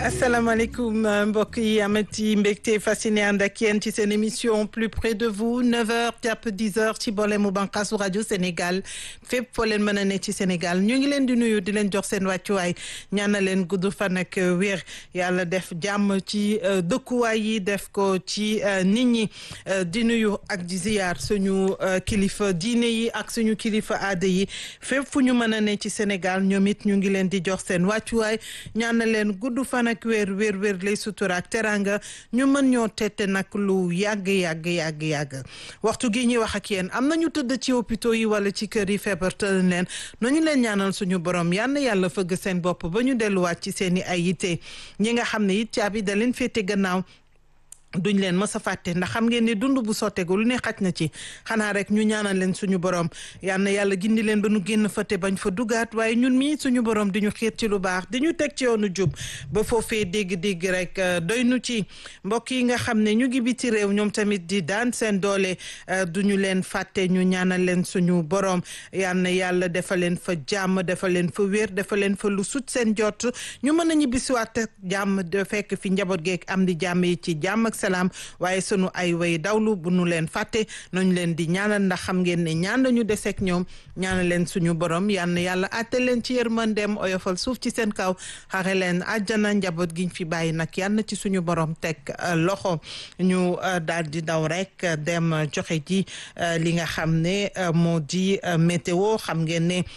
asalaamaaleykum mbokk yi amati mbégte fasciné ànd ak yéen ci seen émission plus près de vous 9h jàpp 10h ci boole mu bànqaasu rajo Sénégal fépp foo leen mën a ne ci Sénégal ñu ngi leen di nuyu di leen jox seen wàccuwaay ñaanal leen gudd fan ak wér yàlla def jàmm ci dëkkuwaay yi def ko ci nit ñi di nuyu ak di ziyaar suñu kilifa diine yi ak suñu kilifa aada yi fépp fu ñu mën a ne ci Sénégal ñoom it ñu ngi leen di jox seen wàccuwaay ñaanal leen gudd fan ak wér wér wér lay sutura ak teranga ñu mën ñoo tette nag lu yàgg yàgg yàgg yàgg waxtu gi ñuy wax ak yéen am na ñu tëdd ci hôpitaux yi wala ci kër yi feebar tëdd leen nañu leen ñaanal suñu borom yal na yàlla fëgg seen bopp ba ñu delluwaat ci seen i ay yitte ñi nga xam ne it caabi da leen féete gannaaw duñ leen mës a fàtte ndax xam ngeen ni dund bu sotteegu lu ne xaj na ci xanaa rek ñu ñaanal leen suñu borom yal na yàlla gindi leen ba nu génn fa te bañ fa dugaat waaye ñun mii suñu borom di ñu xiir ci lu baax di ñu teg ci yoonu jub ba foofee dégg-dégg rek doy nu ci mbokk yi nga xam ne ñu ngi biti réew ñoom tamit di daan seen doole duñu leen fàtte ñu ñaanal leen suñu borom yal na yàlla defal leen fa jàmm defal leen fa wér defal leen fa lu sut seen jot ñu mën a ñibbisiwaat ak jàmm de fekk fi njaboot geeg am di jàmm yi ci jàmm ak salaam waaye sunu ay way dawlu bu nu leen fàtte nañu leen di ñaanal ndax xam ngeen ne ñaan lañu deseeg ñoom ñaanal leen suñu borom yal na yàlla àtte leen ci yërmandeem oyofal suuf ci seen kaw xare leen àjjana njaboot giñ fi bàyyi nag yal na ci suñu borom teg loxo ñu daal di daw rek dem joxe ji li nga xam ne moo di météo xam ngeen ne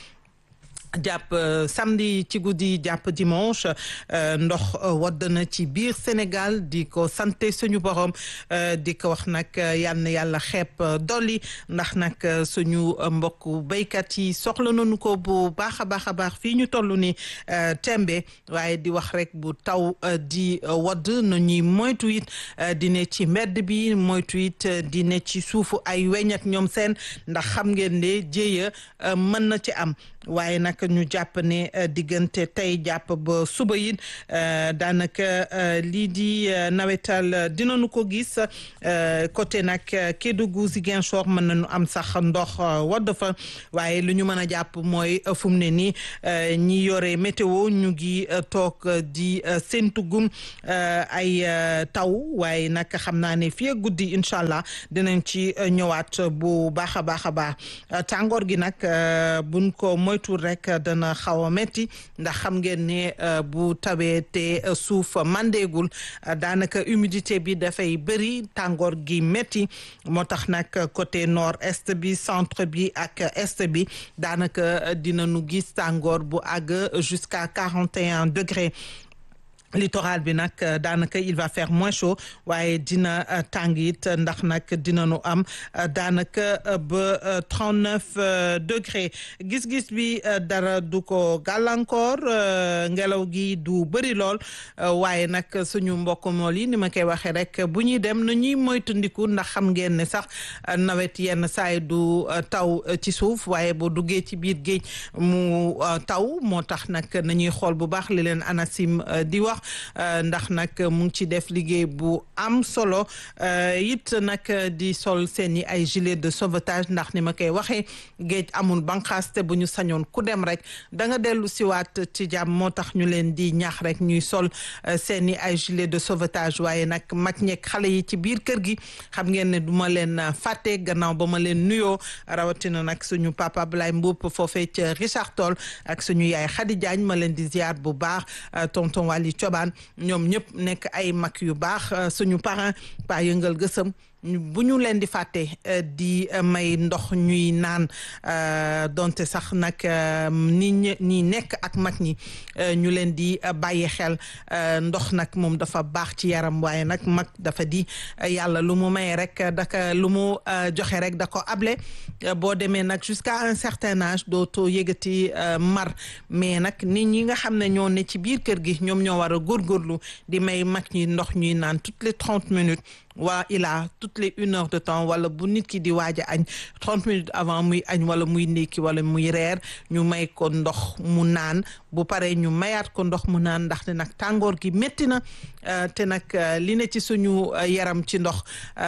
jàpp samedi ci guddi jàpp dimanche ndox wadd na ci biir Sénégal di ko sante suñu borom di ko wax nag yal na yàlla xeeb dolli ndax nag suñu mbokku béykat yi soxla nañu ko bu baax a baax a baax fii ñu toll ni tembe waaye di wax rek bu taw di wadd na ñuy moytu it di ne ci mbedd bi moytu it di ne ci suufu ay weñ ak ñoom seen ndax xam ngeen ne jéeya mën na ci am waaye nag ñu jàpp ne diggante tey jàpp ba suba yi daanaka lii di nawetal dinañu ko gis côté nag Kédougou Ziguinchor mën nañu am sax ndox wadd fa waaye lu ñu mën a jàpp mooy fu mu ne nii ñi yore météo ñu ngi toog di séntugum ay taw waaye nag xam naa ne fii guddi incha allah dinañ ci ñëwaat bu baax a baax a baax tàngoor gi nag buñ ko moytuwul rek dana xaw a metti ndax xam ngeen ne bu tawee te suuf mandeegul daanaka humidité bi dafay bëri tàngoor gi metti moo tax nag côté nord est bi centre bi ak est bi daanaka dinañu gis tàngoor bu àgg jusqu'à quarante et un degré littoral bi nag daanaka il va faire moins chaud waaye dina tàng it ndax nag dinañu am daanaka ba trente neuf degré gis-gis bi dara du ko gàllankoor ngelaw gi du bëri lool waaye nag suñu mbokk mool yi ni ma koy waxee rek bu ñuy dem na ñuy moytandiku ndax xam ngeen ne sax nawet yenn saay du taw ci suuf waaye boo duggee ci biir géej mu taw moo tax nag nañuy xool bu baax li leen ANACIM di wax ndax nag mu ngi ci def liggéey bu am solo it nag di sol seen i ay gilet de sauvetage ndax ni ma koy waxee géej amul banqaas te bu ñu sañoon ku dem rek da nga dellu siwaat ci jàmm moo tax ñu leen di ñaax rek ñuy sol seen i ay gilet de sauvetage waaye nag mag ñeeg xale yi ci biir kër gi xam ngeen ne du ma leen fàtte gannaaw ba ma leen nuyoo rawatina nag suñu papa Ablaye Mboup foofee ca Richard Toll ak suñu yaay Khady Diagne ma leen di ziar bu baax tonton Wali Cobaan ñoom ñëpp nekk ay mag yu baax suñu parent pa yëngal gësëm bu ñu leen di fàtte di may ndox ñuy naan donte sax nag ni ñi nekk ak mag ñi ñu leen di bàyyi xel ndox nag moom dafa baax ci yaram waaye nag mag dafa di yàlla lu mu maye rek daka lu mu joxe rek da ko able boo demee nag jusqu'à un certain âge dootoo yëgati mar mais nag nit ñi nga xam ne ñoo ne ci biir kër gi ñoom ñoo war a góorgóorlu di may mag ñi ndox ñuy naan toutes les trente minutes waa ilaa toutes les une heure de temps wala bu nit ki di waaj a añ trente minutes avant muy añ wala muy ndékki wala muy reer ñu may ko ndox mu naan bu paree ñu mayaat ko ndox mu naan ndaxte nag tàngoor gi métti na te nag li ne ci suñu yaram ci ndox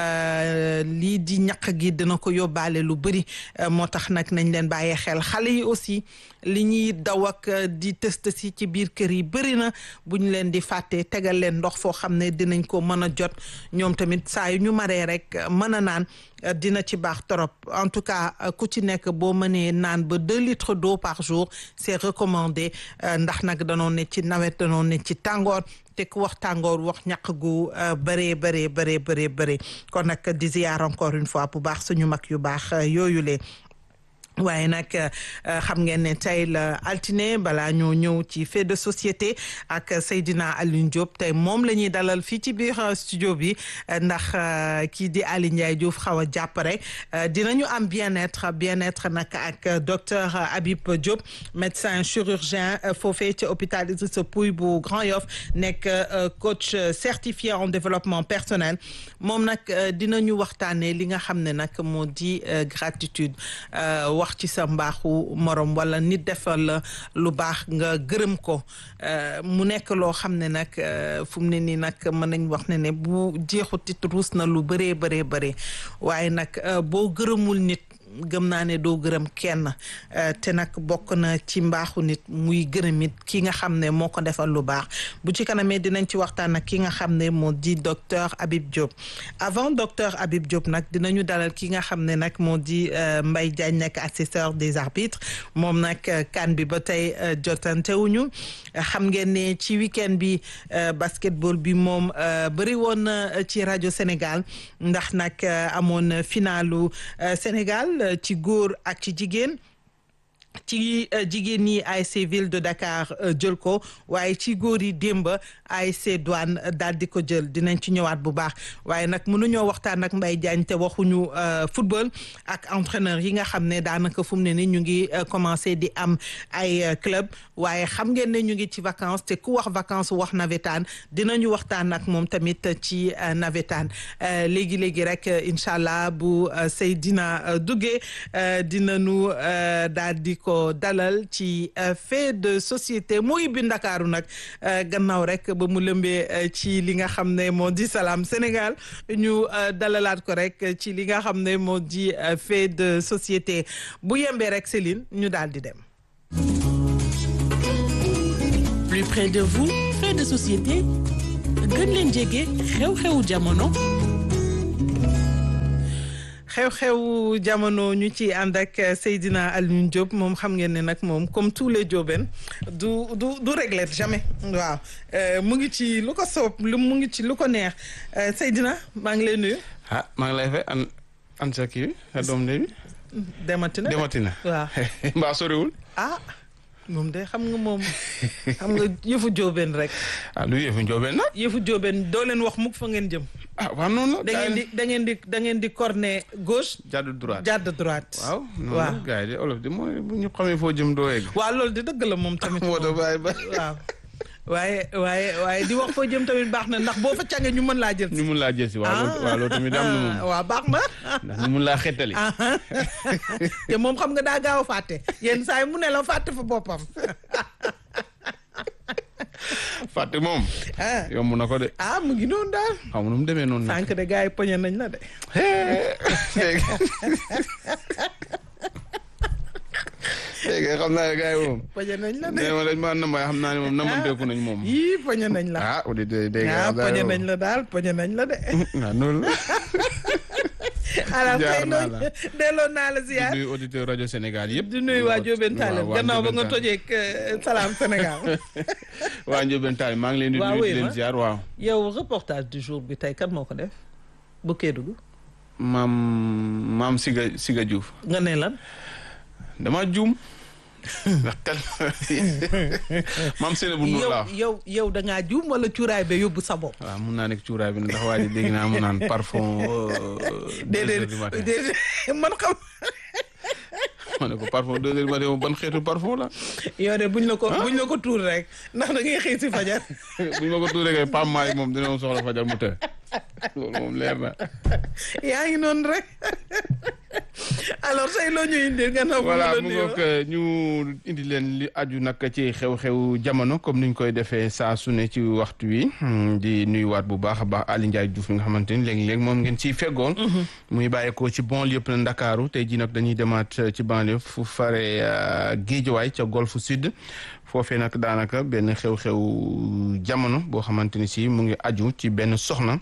lii di ñaq gi dina ko yóbbaale lu bëri moo tax nag nañ leen bàyyee xel xale yi aussi li ñuy daw ak di test si ci biir kër yi bëri na bu ñu leen di fàttee tegal leen ndox foo xam ne dinañ ko mën a jot ñoom tamit saa yu ñu maree rek mën a naan dina ci baax trop en tout cas ku ci nekk boo mënee naan ba deux litres d'eau par jour c'est recommandé ndax nag danoo ne ci nawet danoo ne ci tàngoor te ku wax tàngoor wax ñaq gu bëree bëree bëree bëree bëree kon nag di ziar encore une fois bu baax suñu mag yu baax yooyu lee waaye nag xam ngeen ne tey la altine balaa ñoo ñëw ci fait de société ak Seydina Alioune Diop tey moom la ñuy dalal fii ci biir studio bi ndax kii di Aly Ndiaye Diouf xaw a jàpp rek dinañu am bien-être bien-être nag ak docteur Habib Diop médecin chirurgien foofee ci hôpital Idrissa Pouye bu Grand Yoff nekk coach certifié en développement personnel moom nag dinañu waxtaanee li nga xam ne nag moo di gratitude wax ci sa mbaaxu morom wala nit defal la lu baax nga gërëm ko mu nekk loo xam ne nag fu mu ne nii nag mën nañ wax ne ne bu jeexutit ruus na lu bëree bëree bëree waaye nag boo gërëmul nit gëm naa ne doo gërëm kenn te nag bokk na ci mbaaxu nit muy gërëm it ki nga xam ne moo ko defal lu baax bu ci kanamee dinañ ci waxtaan ak ki nga xam ne moo di docteur Habib Diop avant docteur Habib Diop nag dinañu dalal ki nga xam ne nag moo di Mbaye Diagne nekk assesseur des arbitres moom nag kan bi ba tey jotantewuñu xam ngeen ne ci week-end bi basketball bi moom bëri woon na ci rajo Sénégal ndax nag amoon finalu Sénégal ci góor ak ci jigéen ci jigéen ñi ASC Ville de Dakar jël ko waaye ci góor yi démb ASC Douane daal di ko jël dinañ ci ñëwaat bu baax waaye nag mënuñoo waxtaan ak Mbaye Diagne te waxuñu football ak entraîneur yi nga xam ne daanaka fu mu ne ni ñu ngi commencé di am ay club waaye xam ngeen ne ñu ngi ci vacances te ku wax vacances wax navétane dinañu waxtaan ak moom tamit ci navétane léegi léegi rek incha allah bu Seydina duggee dinañu daal di ko dalal ci fait de société muy bi Ndakaaru nag gannaaw rek ba mu lëmbee ci li nga xam ne moo di Salam Sénégal ñu dalalaat ko rek ci li nga xam ne moo di fait de société bu yembee rek Céline ñu daal di dem. Plus près de vous, fait de société gën leen jege xew-xewu jamono. xew-xew jamono ñu ci ànd ak Seydina Alioune Diop moom xam ngeen ne nag moom comme tous les Diobène du du du régler jamais waaw mu ngi ci lu ko soob lu mu ngi ci lu ko neex Seydina maa ngi lay nuyu. ah maa ngi lay fay an an sa kii sa doom de bi. demati na demati na. waaw mbaa soriwul. ah moom de xam nga moom xam nga yëfu Diobène rek. ah lu yëfu Diobène nag. yëfu Diobène doo leen wax mukk fa ngeen jëm. ah waaw noonu la. da ngeen di da ngeen di da ngeen di corner gauche. jàdd droite jàdd droite. waaw noonu la gars yi de olof di mooy bu ñu xamee foo jëm doo yegg. waaw loolu di dëgg la moom tamit. moo tax bàyyi ba. waaw waaye waaye waaye di wax foo jëm tamit baax na ndax boo fa càngee ñu mën laa jël. ñu mun laa jël si waaw loolu waaw loolu tamit am na moom. waaw baax na. ndax ñu mun laa xettali. te moom xam nga daa gaaw a fàtte yenn saa yi mu ne la fàtte fa boppam. fàtte moom. ah yomb na ko de. ah mu ngi noonu daal. xaw ma nu mu demee noonu nag. sànq de gars yi poñe nañ la de. léegi léegi xam naa ne gars yi moom. poñe nañ la de. nee ma dañ maa nambaay xam naa ne moom namanteeku nañ moom. yii poñe nañ la. ah auditeurs yi dégg nga. ah poñe nañ la daal poñe nañ la de. waaw noonu la. alors jaar tey naa noonu la. delloo naa la di ziar. nuyu auditeur rajo Sénégal yëpp. di nuyu waa Diobène Tallinn waa gannaaw ba nga Ndiobène tojee Salam Sénégal. waa Ndiobène Tallinn maa ngi leen di Waaw, nuyu oui, di leen ma. ziar waaw. yow reportage du jour bi tey kan moo ko def bu Kédougou maam maam Siga Siga Diouf nga ne lan. dama juum ndax tel maam Seynabou Nour laa wax. yow yow yow da ngaa juum wala cuuraay ba yóbbu sa bopp. waaw mun naa nekk cuuraay bi ndax waa ji dégg naa mu naan parfum. deux heures déedéet du matin déedéet man xam ma ne ko parfum deux heures du matin moom ban xeetu parfum la. yow de buñ la ko buñ la ko tuur rek ndax da ngay xëy si fajar. bu ñu ma ko tuuree kay Pam Malick moom dina moom soxla fajar mu të loolu moom leer na. yaa ngi noonu rek alors tey loo ñu indil nga noo voilà mu ngoog ñu indi leen li aju nag ci xew-xew jamono comme niñ koy defee saa su ne ci waxtu wi di nuyuwaat bu baax a baax Aly Ndiaye Diouf mi nga xamante ni léegi-léeg moom ngeen ciy feggoon muy bàyyeekoo ci banlieue yëpp na Ndakaaru tey jii nag dañuy demaat ci banlieue fu fare Géejawaay ca Golf Sud foofee nag daanaka benn xew-xew jamono boo xamante ni si mu ngi aju ci benn soxna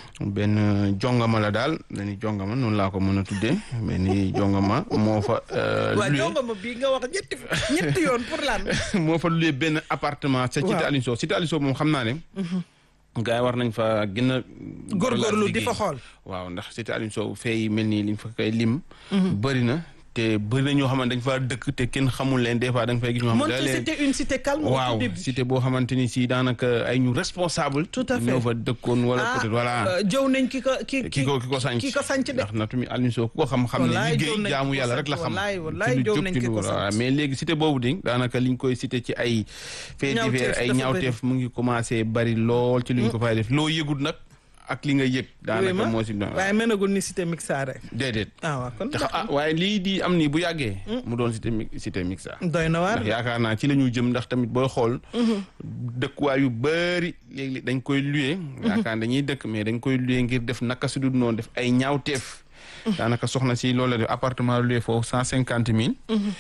benn jongama la daal benn jongama noonu laa ko mën a tuddee benn jongama moo fa waaw jongama bii nga wax ñetti ñetti yoon pour lan moo fa luye benn appartement ca Cité Aliou Sow Cité Aliou Sow moom xam naa ne gars yi war nañ fa gën a góorgóorlu di fa xool waaw ndax Cité Aliou Sow fee mel nii liñ fa koy lim bëri na te bëri na ñoo xamante dañ faa dëkk te kenn xamul leen des fois da nga fay gis ñoo xam ne c'était une cité calme waaw cité boo xamante ni si daanaka ay ñu responsable tout à fait ñoo fa dëkkoon wala peut-être voilà jëw nañ ki ko ki ki ko ki ko sànc ki ko sànc de ndax na tamit Aliou Sow ku ko xam-xam ne liggéey jaamu yàlla rek la xam wallaay wallaay jëw nañ ki ko sànc mais léegi cité boobu di daanaka liñ koy cité ci ay faits divers ay ñaawteef mu ngi commencé bari lool ci liñ ko fay def loo yëgul nag ak li nga yëg daanaka moo si waaye menagul ni cité mixa rek déedéet ah waaw kon ah waaye lii di am nii bu yàggee mu doon cité cité mixa doy na waar ndax yaakaar naa ci la ñu jëm ndax tamit booy xool dëkkuwaay yu bëri léegi dañ koy luye yaakaar dañuy dëkk mais dañ koy luye ngir def naka su dul noonu def ay ñaawteef daanaka soxna si loolu la def appartement luye foofu cent cinquante mille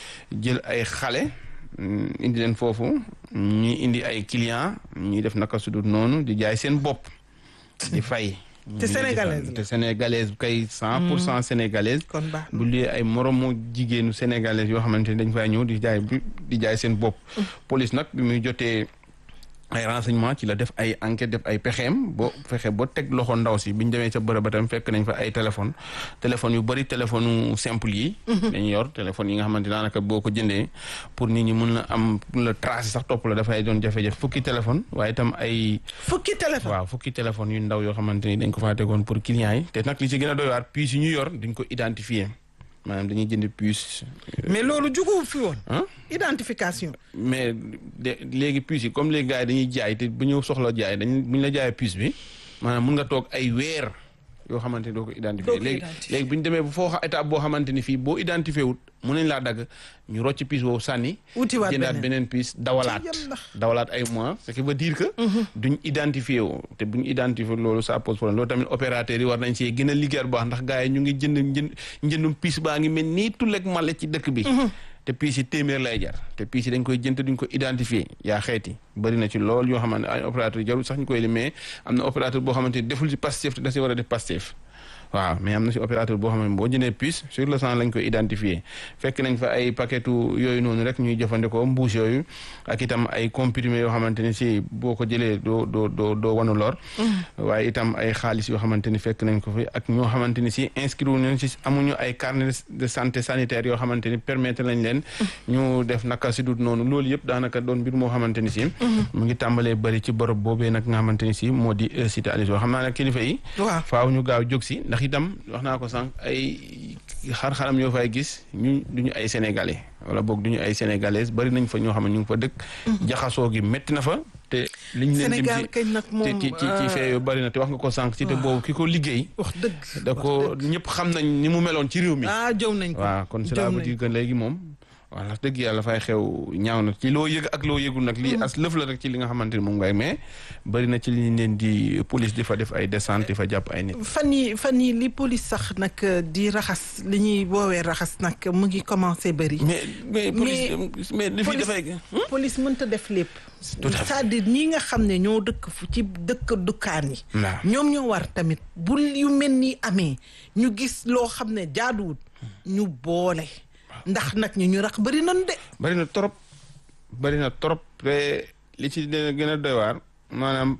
jël ay xale indi leen foofu ñuy indi ay client ñuy def naka su dul noonu di jaay seen bopp di fay. te sénégalaise te sénégalaise kay cent pour cent sénégalaise. kon baax bu lii ay moromu jigéenu sénégalaise yoo xamante ni dañ fay ñëw di jaay di jaay seen bopp. police nag bi muy jotee ay renseignement ci la def ay enquête def ay pexeem boo fexe ba teg loxo ndaw si bi ñu demee ca bërëb ba tam fekk nañ fa ay téléphone téléphone yu bëri téléphone simple yi. dañu yor téléphone yi nga xamante daanaka boo ko jëndee pour nit ñi mun la am pour la tracer sax topp la dafay doon jafe-jafe fukki téléphone waaye itam ay. fukki téléphone waaw fukki téléphone yu ndaw yoo xamante ni dañ ko faa tegoon pour clients yi te nag li ci gën a doy waar puce yi ñu yor duñ ko identifier maanaam dañuy jënd puce. mais loolu jugu fi woon. identification. mais de léegi puce yi comme léegi gars yi dañuy jaay te bu ñu soxla jaay dañ bu ñu la jaayee puce bi maanaam mun nga toog ay weer yoo xamante ni doo ko identifier léegi léegi bu ñu demee bu foo étape boo xamante ni fii boo identifié wut mun nañ laa dagg ñu rocc puce boobu sànni. wutiwaat jëndaat beneen puce dawalaat dawalaat ay mois ce qui veut dire que. duñ identifié woo te buñ identifié loolu ça pose problème loolu tamit opérateurs yi war nañ see gën a liggéey bu baax ndax gars yi ñu ngi jënd njënd njëndum puce baa ngi mel nii tulleeg male ci dëkk bi. te piis yi téeméer lay jar te piis yi dañ koy jënd duñ ko identifier yaa xeeti bëri na ci lool yoo xamante ay opérateur jarul sax ñu koy limee am na opérateur boo xamante ni deful ci Pastef te da si war a def Pastef waaw mais am na si opérateur boo xam ne boo jëndee puce sur le champ lañ koy identifier fekk nañ fa ay paquetu yooyu noonu rek ñuy jëfandikoo mbuus yooyu ak itam ay comprimés yoo xamante ni si boo ko jëlee doo doo doo doo wanu lor waaye itam ay xaalis yoo xamante ni fekk nañ ko fi ak ñoo xamante ni si inscrit nañ si amuñu ay carnet de santé sanitaire yoo xamante ni permettre nañ leen ñu def naka si dut noonu loolu yëpp daanaka doon mbir moo xamante ni si mu ngi tàmbalee bëri ci bërëb boobee nag nga xamante ni si moo di cité Aliou Sow xam naa nag kilifa yi faaw ñu gaaw jóg si ndax itam wax naa ko sànq ay xar-xaram yoo fay gis ñu duñu ay sénégalais wala boog duñu ay sénégalaises bari nañ fa ñoo xam ne ñu ngi fa dëkk jaxasoo gi métti na fa te liñ leen Sénégal kañ nag moom ci ci ci fee yu bari na te wax nga ko sànq ci te boobu ki ko liggéey wax dëgg da ko ñëpp xam nañ ni mu meloon ci réew mi ah jëw nañ ko waaw kon cela veut dire que léegi moom voilà dëgg yàlla fay xew ñaaw na ci loo yëg ak loo yëgul nag lii as lëf la rek ci li nga xamante ni moom ngay mais bëri na ci li ñu leen di police di fa def ay descente di fa jàpp ay nit. fan yi fan yi li police sax nag di raxas li ñuy woowee raxas nag mu ngi commencé bëri. mais mais police mais li fi dafay. police mënta def lépp. tout à fait c'est-à-dire ñi nga xam ne ñoo dëkk fu ci dëkk dukkaan yi. ñoom ñoo war tamit bu yu mel ni amee ñu gis loo xam ne jaaduwut ñu boole. ndax nag ñu ñu rax bëri nañu de. bëri na trop bëri na trop te li ci gën a doy waar maanaam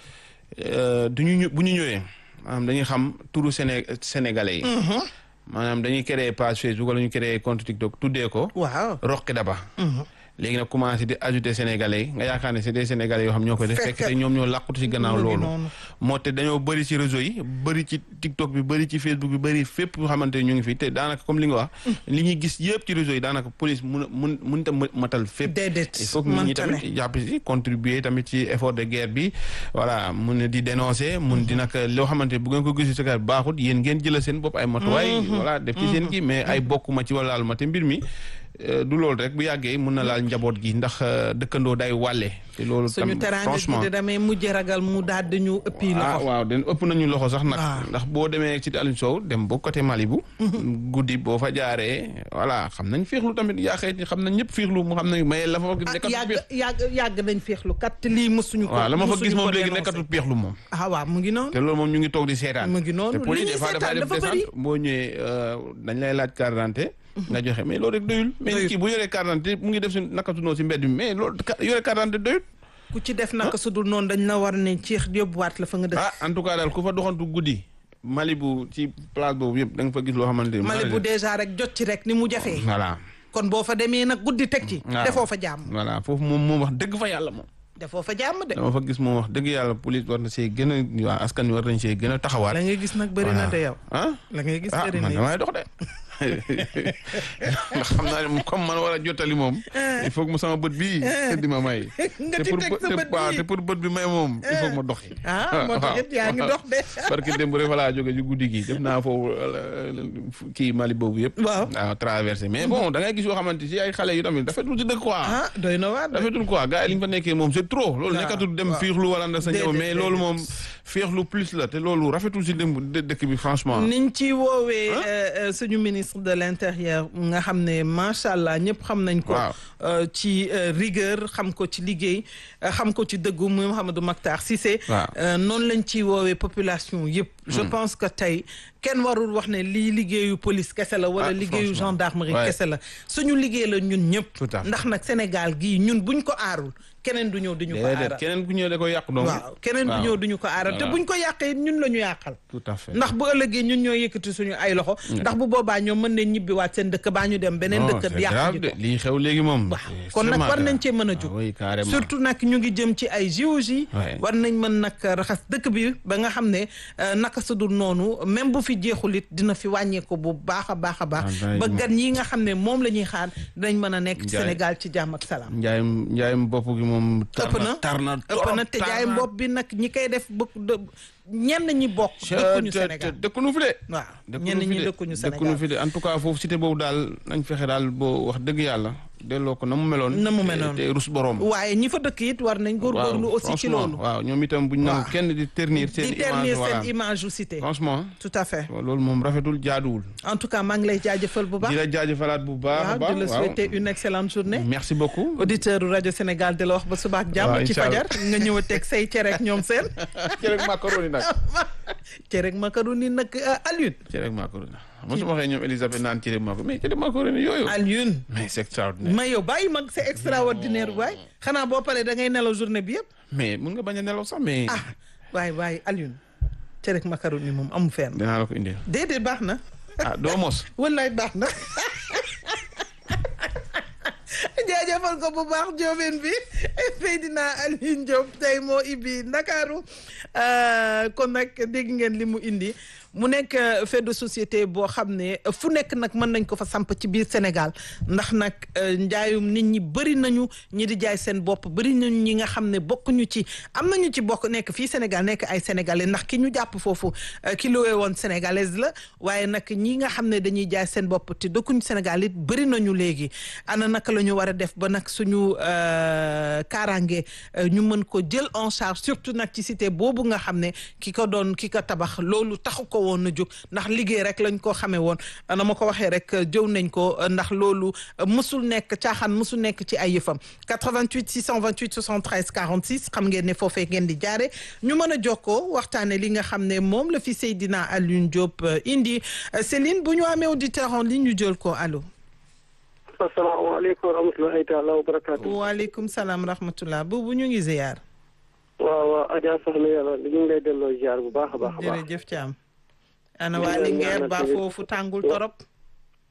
du ñu bu ñu ñëwee maanaam dañuy xam turu Séné sénégalais yi. maanaam dañuy créer page Facebook wala ñu créer compte TikTok tuddee ko. waaw Roqi Daba. léegi nag commencé di ajouter sénégalais nga yaakaar ne c'est des sénégalais yoo xam ñoo koy def fekk te ñoom ñoo làqutu ci gannaaw loolu moo te dañoo bëri ci réseau yi bëri ci TikTok bi bëri ci Facebook bi bëri fépp yoo xamante ñu ngi fi te daanaka comme li nga wax li ñuy gis yëpp ci réseau yi daanaka police mun mun mun ta matal fépp il faut que nit ñi tamit jàpp ci contribuer tamit ci effort de guerre bi voilà mun di dénoncer mun di nag loo xamante bu ngeen ko gis ci baaxut yéen ngeen jëlal seen bopp ay matuwaay voilà def ci seen kii mais ay bokkuma ci wala laal ma te mbir mi du loolu rek bu yàggee mun na laal njaboot gi ndax dëkkandoo day wàlle te loolu suñu teraanga gi de damay mujj ragal mu daal dañu ëppi loxo ah waaw den ëpp nañu loxo sax nag ndax boo demee ci Aliou Sow dem ba côté Malibu guddi boo fa jaaree voilà xam nañ féexlu tamit yaa xëy xam nañ ñëpp féexlu mu xam nañ maye la fa yàgg yàgg yàgg nañ féexlu kat lii mësuñu ko waaw la ma fa gis moom léegi nekkatul féexlu moom ah waaw mu ngi noonu te loolu moom ñu ngi toog di seetaan mu ngi noonu te police des fois dafay def descente boo ñëwee dañ lay laaj carte d'identité nga joxe mais loolu rek doyul mais kii bu yoree carte d'identité mu ngi def si nakatunoo si mbedd mi mais loolu yore carte d'identité doyul ku ci def naka su dul noonu dañ la war ne ci yóbbuwaat la fa nga def ah en tout cas daal ku fa doxantu guddi Malibu ci place boobu yëpp da nga fa gis loo xamante ni Malibu déjà rek jot ci rek ni mu jafee voilà kon boo fa demee nag guddi teg ci defoo fa jàmm voilà foofu moom moom wax dëgg fa yàlla moom defoo fa jàmm de dama fa gis moom wax dëgg yàlla police war na see gën a waa askan wi war nañ see gën a taxawaat la ngay gis nag bëri na de yow ah la ngay gis ah bëri man na damay dox de ndax xam naa ne comme man war a jottali moom il faut que mu sama bët bii di ma may nga te ci pour teg sa bët waaw bii. te pour bët bi may moom il faut que ma doxi ah moo tax it yaa ngi dox de parce que démb rek fa laa jóge ci guddi gi def naa foofu kii Mali boobu yëpp Waaw. waaw traversé mais bon da ngay gis yoo xamante si ay xale yu tamit rafetul ci dëkk quoi ah doy na waar de. rafetul quoi gars yi li ñu fa nekkee moom c'est trop loolu waaw, nekkatul dem waaw. fiixlu wala ndax sa ñëw Déedéet, mais loolu déedéet. moom fiixlu plus la te loolu rafetul si dem dë- dëkk bi franchement niñ ci woowee euh, euh, suñu ministre de l'intérieur nga xam ne macha allah ñëpp xam nañ ko. Waaw. euh, ci euh, rigueur xam ko ci liggéey euh, xam ko ci dëggu muy Mouhamadou Makhtar Cissé. Waaw. Euh, noonu lañ ci woowee population yëpp. je pense que tey kenn warul wax ne lii liggéeyu police kese la wala Ah, liggéeyu franchement. gendarmerie Ouais. kese la suñu liggéey la ñun ñëpp. Tout à fait. ndax nag Sénégal gii ñun buñ ko aarul keneen du ñëw di ñu ko déedéet aaral. keneen ku ñëw da koy yàq donc waaw keneen du waaw. ñëw du ñu ko aaral te Voilà. buñ ko yàqee ñun la ñu yàqal. tout à fait ndax bu ëllëgee ñun ñoo yëkkati suñu ay loxo ndax bu boobaa ñoom mën nañ ñibbiwaat seen dëkk baa ñu dem beneen Non, dëkk c'est yàq grave ji de ko lii xew léegi moom waaw c'est kon nag extrêmement war nañ grave. cee mën a Ah jóg oui carrément surtout nag ñu ngi jëm ci ay JOJ Ouais. war nañ mën nag raxas dëkk bi ba nga xam ne euh, naka su dul noonu même bu fi jeexul it dina fi wàññeeku bu baax a baax a baax Ah, day ba moom. gan yi nga xam ne moom la ñuy xaar dinañ mën a nekk ci Njaay. Sénégal ci jàmm ak salaam njaayum njaayum bopp gi moom tar ëpp na na tar na ëpp na te jaay bopp bi nag ñi koy def bokk de- ñenn ñi bokk dëkkuñu Sénégal dëkkuñu fi de waaw dëkkuñu ñenn fi ñi de. dëkkuñu dëkkuñu Sénégal fi de en tout cas foofu cité boobu daal nañ fexe daal boo wax dëgg yàlla delloo ko na mu meloon Na mu te- meloon. te rus borom waaye ñi fa dëkk it war nañ góorgóorlu waaw, aussi ci franchement, loolu waaw ñoom itam buñ nangu Waaw. kenn di ternir seen di image ternir voilà seen image u cité franchement tout à fait loolu moom rafetul jaaduwul en tout cas maa ngi lay jaajëfal bu baax di la jaajëfalaat bu baax a waaw baax di la waaw. souhaiter une excellente journée merci beaucoup auditeur rajo Sénégal di la wax ba suba ak jàmm waaw, ci incha fajar nga ñëw a teg say cere ak ñoom seen cere ak macaroni nag cere ak macaroni nag euh, Alioune cere ak macaroni mosuma waxee ñoom Elisabeth naan cere ak macaroni mais cere ak macaroni yooyu Alioune mais c'est extraordinaire ma yow bàyyi mag c'est extraordinaire waay xanaa boo paree da ngay nelaw journée bi yëpp mais mun nga bañ a nelaw sax mais ah waay waay Alioune cere ak macaroni moom amu fenn dinaa la ko indil déedéet baax na ah doo mos wallaay baax na jaajëfal ko bu baax joobeen bi Seydina Alioune Diop tey moo ibbi Ndakaaru Euh, kon nag dégg ngeen li mu indi mu nekk euh, fait de société boo xam ne euh, fu nekk nag mën nañ ko fa samp ci biir Sénégal ndax nag euh, njaayum nit ñi bëri nañu ñi di jaay seen bopp bëri nañu ñi nga xam ne bokkuñu ci am nañu ci bokk nekk fii Sénégal nekk ay sénégalais ndax ki ñu jàpp foofu euh, ki lowee woon sénégalaise la waaye nag ñi nga xam ne dañuy jaay seen bopp te dëkkuñu Sénégal it bëri nañu léegi ana naka la ñu war a def ba nag suñu euh, kaaraange euh, ñu mën ko jël en charge surtout nag ci cité boobu nga xam ne ki ko doon ki ko tabax loolu taxu ko woon na jóg ndax liggéey rek lañ ko xamee woon na ma ko waxee rek jëw nañ ko ndax loolu mësul nekk caaxaan mësul nekk ci ay yëfam 88 628 73 46 xam ngeen ne foofee ngeen di jaare ñu mën a jokkoo waxtaane li nga xam ne moom la fi Seydina Alioune Diop euh, indi Euh, Céline bu ñu amee auditeur en ligne ñu jël ko allo asalaamaaleykum wa rahmatulahi taala wa barakaatu. waaleykum salaam rahmatullah boobu ñu ngi ziyaar waaw waaw Adja soxna yàlla ñu ngi lay delloo ziar bu baax a baax a baax. jërëjëf Thiam ana Ñu waa ngi lay Linguère ñaanal ba tamit. foofu tàngul torop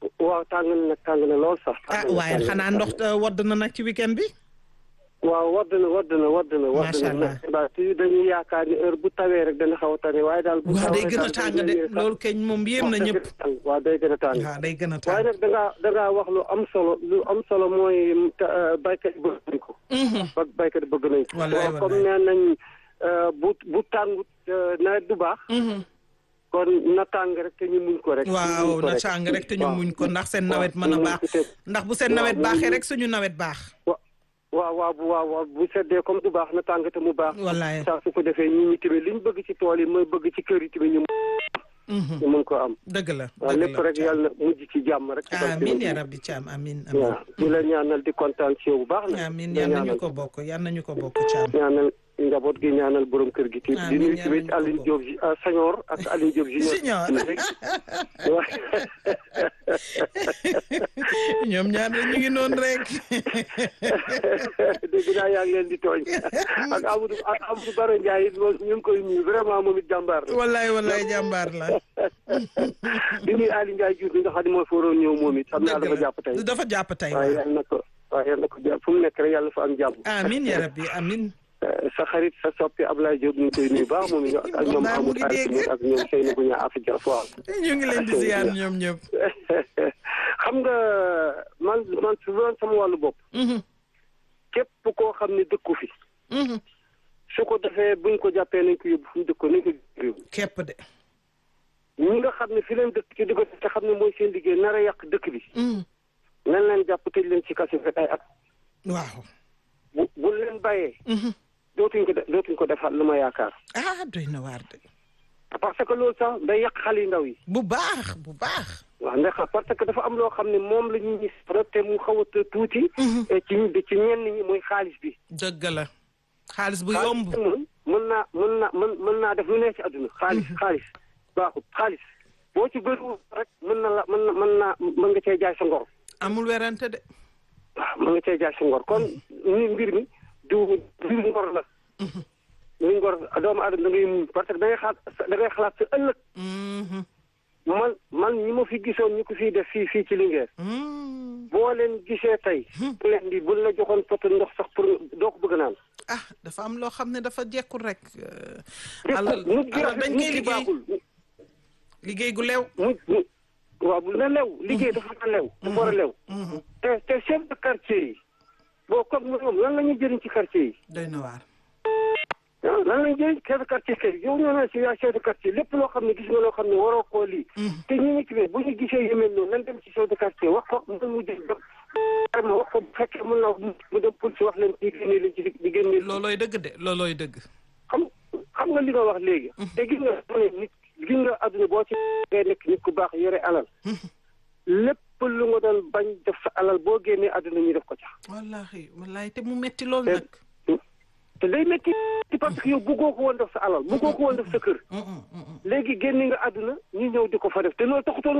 waaw tàng na nag tàng na lool sax. ah waaye xanaa ndox wadd na nag ci weekend bi. waaw wadd na wadd na wadd na. macha allah waaw te dañuy yaakaar ni heure bu tawee rek dana xaw a tane waaye daal. bu waaw day tawee gën a sax tàng day de ñëwee sax. loolu keñ moom yéem na ñëpp. waaw day gën a tàng. waaw day gën a waaye tàng. nag da ngaa da ngaa wax lu am solo lu am solo mooy ta- baykat yi bëgg nañ ko. ba baykat yi bëgg nañ ko. Wallaay, waaw comme nee nañ euh, bu bu tàngut euh, nawet du baax. kon na tàng rek te ñu muñ ko rek. waaw ñu muñ ko na tàng rek te ñu waaw. muñ ko ndax seen waaw, nawet mën a ñu muñ baax ko te- ndax bu seen waaw, nawet ñu baaxee muñ- rek suñu nawet baax. wa waaw waaw bu waaw waaw bu seddee comme du baax na tàng te mu baax. wallaay. saa su ko defee ñi ñi tamit liñ bëgg ci tool yi mooy bëgg ci kër yi tamit ñu ñu mën ko am. dëgg la waaw dëgg lépp la rek yàlla na mujj ci jàmm rek. ci barke amiin Yonent yaa bi. rabbi Thiam amiin amiin. waaw di la ñaanal di kontaan ci yow bu baax na. amiin di la yal nañu ñaanal. ko bokk yal nañu ko bokk Thiam. ñaanal njaboot gi ñaanal borom kër gi. te di Amiin, nuyu ñaanal tamit ñu ko Aline bokk. Diop ji ah Sagnor ak Aline Diop junior. Junior. waaw ñoom ñaar ñu ngi noonu rek. dégg naa yaa ngi leen di tooñ ak Amadou ak Amadou Baro Ndiaye it moom ñu ngi koy nuyu vraiment moom it jàmbaar la. wallaay wallaay jàmbaar la. di nuyu Aliou Ndiaye Diouf bi nga xam ne moo fa waroon ñëw moom it xam naa dafa jàpp tey. dafa jàpp tey waaye waaw. yàlla na ko waaye yàlla na ko jàpp fu mu nekk rek yàlla fa am jàmm. amiin yaa rabbi amiin. sa xarit sa soppi Ablaye Diop ñu ngi koy nuyu baax moom it ak ñoom Mbaa mu Amadou ngi dégg. Aïssa ak ñoom Seydou Niang Afrique waaw. ñu ngi leen di ziar ñoom ñëpp. xam nga man man su doon sama wàllu bopp. képp koo xam ne dëkku fi. su ko defee buñ ko jàppee nañ ko yóbbu fu mu dëkkoon nañ ko réew képp de. ñi nga xam ne fi leen dëkk ci di ko te xam ne mooy seen liggéey nar a yàq dëkk bi. nañ leen jàpp tëj leen ci kaso fekk ay at. waaw. bu bu leen bàyyee. dootuñ ko de dootuñ ko defaat lu ma yaakaar. ah doy na waar de. parce que loolu sax day yàq xale yu ndaw yi. bu baax bu baax. waaw ndax parce que dafa am loo xam ne moom la ñuy gis rek te mu xaw a tuuti. ci ci ñenn ñi mooy xaalis bi. dëgg la. xaalis bu yomb. xaalis moom mën naa mën naa mën mën naa def lu ne ci àdduna. xaalis xaalis baaxut xaalis boo ci bëriwul rek mën na la mën na mën naa mën nga cee jaay sa ngor. amul werante de. waaw mën nga cee jaay sa ngor kon ni mbir mi du mbir ngor la. mbir ngor doomu aadama da ngay muñ parce que da ngay xalaat da ngay xalaat sa ëllëg. man man ñi ma fi gisoon ñu ko fiy def fii fii ci Linguère. boo leen gisee tey. bu leen di buñ la joxoon poto ndox sax pour doo ko bëgg naan. ah dafa am loo xam ne dafa jekkul rek. déet alal nit ki alal dañ koy nit ki liggéey baaxul. liggéey gu lew. mu mu waaw bu na lew liggéey dafa na lew. dafa war a lew. te te chef de quartier yi. boo comme ñoom lan la ñuy jëriñ ci quartier yi. doy na waar. ah lan la ñuy jëriñ chef de quartier kay yow ñoo naan si yaa chef de quartier lépp loo xam ne gis nga loo xam ne waroo koo lii. te ñu ngi ci biir bu ñu gisee yu mel noonu nan dem ci chef de quartier wax ko mu mu jël ba vraiment wax ko bu fekkee mën naa mu dem police wax leen ci génne leen ci di génne. loolooy dëgg de loolooy dëgg. xam xam nga li nga wax léegi. te gis nga mu ne nit gis nga adduna boo ci ngay nekk nit ku baax yore alal. lépp lu nga doon bañ def sa alal boo génnee adduna ñu def ko ca. wallaahi wallaahi te mu metti lool te nag. te day métti parce que yow bëggoo ko woon def sa alal bëggoo ko woon def sa kër. léegi génne nga adduna ñu ñëw di ko fa def te loolu taxutoon